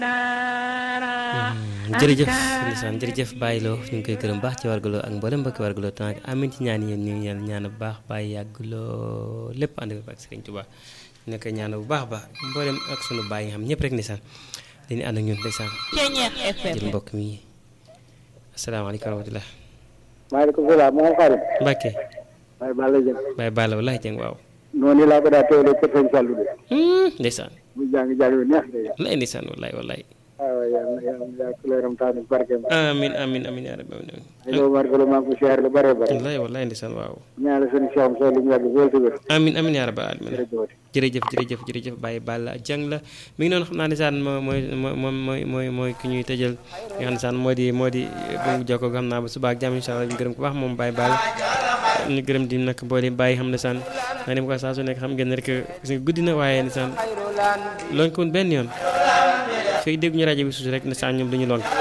jërëjëf ndeysaan jërëjëf Baye Lo ñu ngi koy gërëm baax ci wargaloo ak mboolem mbokki wargaloo tànk amin ci ñaan yéen ñu ngi ñaan bu baax Baye yàgg loo lépp ànd ak Serigne Touba ñu koy ñaan bu baax baax mboolem ak sunu baay yi nga xam ñëpp rek ndeysaan dañuy ànd ak ñun ndeysaan jël mbokk mi asalaamaaleykum wa rahmatulah. maaleykum salaam maa ngi xaarim. Mbacke. Baye Balla Dieng. Baye Balla walaay Dieng waaw. noonu laa ko daa teewlee kër Sëñ Fallou de. ndeysaan. mu jàng jàng yu neex de. walaay ndeysaan walaay walaay. waaw yàlla na yàlla na kuleeram taanu barkeem. amiin amiin amiin yaa rabbi amiin. ay doomu barkelo maa ngi ko siyaare lu bare bare. walaay walaay ndeysaan waaw. ñaanal seen Cheikh Moussa lu mu yàgg lool te wér. amiin amiin yaa rabbi amiin. jërëjëf. jërëjëf jërëjëf jërëjëf Baye Balla Dieng la mi ngi noonu xam naa ne saan moo mooy moom mooy mooy mooy ki ñuy tëjal nga xam ne saan moo di moo di bu mu jokkoo xam naa ba suba ak jàmm incha allah ñu gërëm ko baax moom Baye Balla ñu gërëm di nag boole bàyyi xam ne saan naa ne ko saa su nekk xam ngeen ne rek gis nga guddi na waaye ne saan lonk woon benn yoon fii dégg ñu rajo bi suus rek ne saan ñoom duñu lonk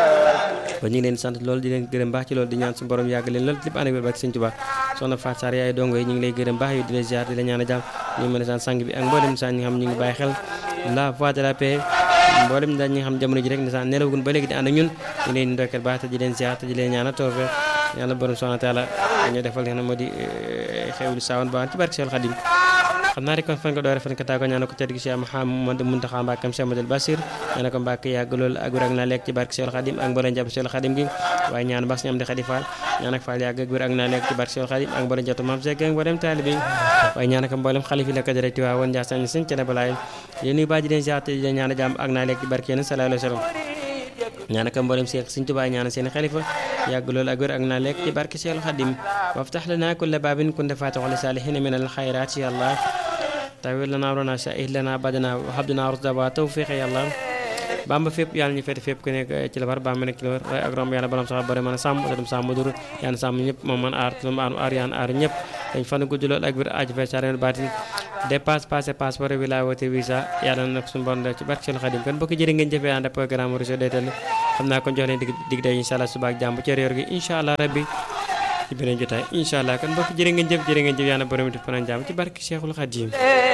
kon ñu ngi leen sant loolu di leen gërëm baax ci loolu di ñaan su borom yàgg leen loolu lépp ànd ak wér bak sëñ Tuubaa soxna Faat Sarr yaay dongo yi ñu ngi lay gërëm baax yow di la ziar di la ñaan a jàmm ñu ngi mën a sant sang bi ak mboolem saan ñi nga xam ñu ngi bàyyi xel la voix de la paix mboolem daal ñi nga xam jamono ji rek ne saan nelawagun ba léegi di ànd ak ñun ñu leen ndokkeel baax te di leen ziar te di leen ñaan a toofe yàlla borom subhanahu wa taala ñu defal leen moo di xewlu saawan baan ci barke Seex Xadim xam naa rek kon fan ko doore fan ko tàggoo ñaan ko tedd gi Cheikh Mouhamadou Mountakha Mbacké Cheikh Amadou Bassir ñaan ko Mbacké yàgg loolu ak wér ak naa lekk ci barke Cheikh Khadim ak mboolem jàpp Cheikh Khadim gi waaye ñaan baax ñu am di Khady Fall ñaan ak Fall yàgg ak wér ak naa lekk ci barke Cheikh Khadim ak mboolem jàpp Mame Seck ak mboolem taalibe waaye ñaan ak mboolem xalif yi la ko direct waa woon Ndiassane sëñ ca balaay yéen nuyu baaji leen ziar te di ñaan jàmm ak naa lekk ci barke yéen sallallahu alayhi wa sallam ñaan ak mboolem Cheikh Sëñ Tuubaa ñaan seen xalifa yàgg loolu ak wér ak naa lekk ci barke Cheikh Khadim waftax lana kulla baabin kunta faatixu li saalihiina min al xayraat ya Allah tawil lana amrana shahid lana badana habduna rusda wa tawfiq yàlla bamba fépp yàlla ñu fete fépp ku nekk ci la war bamba nekk ci la war waaye ak romb yàlla borom sax bari mën a sàmm te dem sàmm dur yàlla sàmm ñëpp moom man aar tulum aar aar yaan aar ñëpp dañ fan gudd lool ak biir aaju fe sareen baatin dépasse passé passeport wila wote visa yàlla na nag suñu bon ci barke Seex Xadim kon bokk jërë ngeen jëfee ànd programme Rosso Deytal xam naa kon jox leen dig dig day incha allah suba ak jàmm ci réer gi incha allah rabbi ci beneen jotaay incha allah kon bokk jërë ngeen jëf jërë ngeen jëf yàlla borom def fanaan jàmm ci barke Seexul Xadim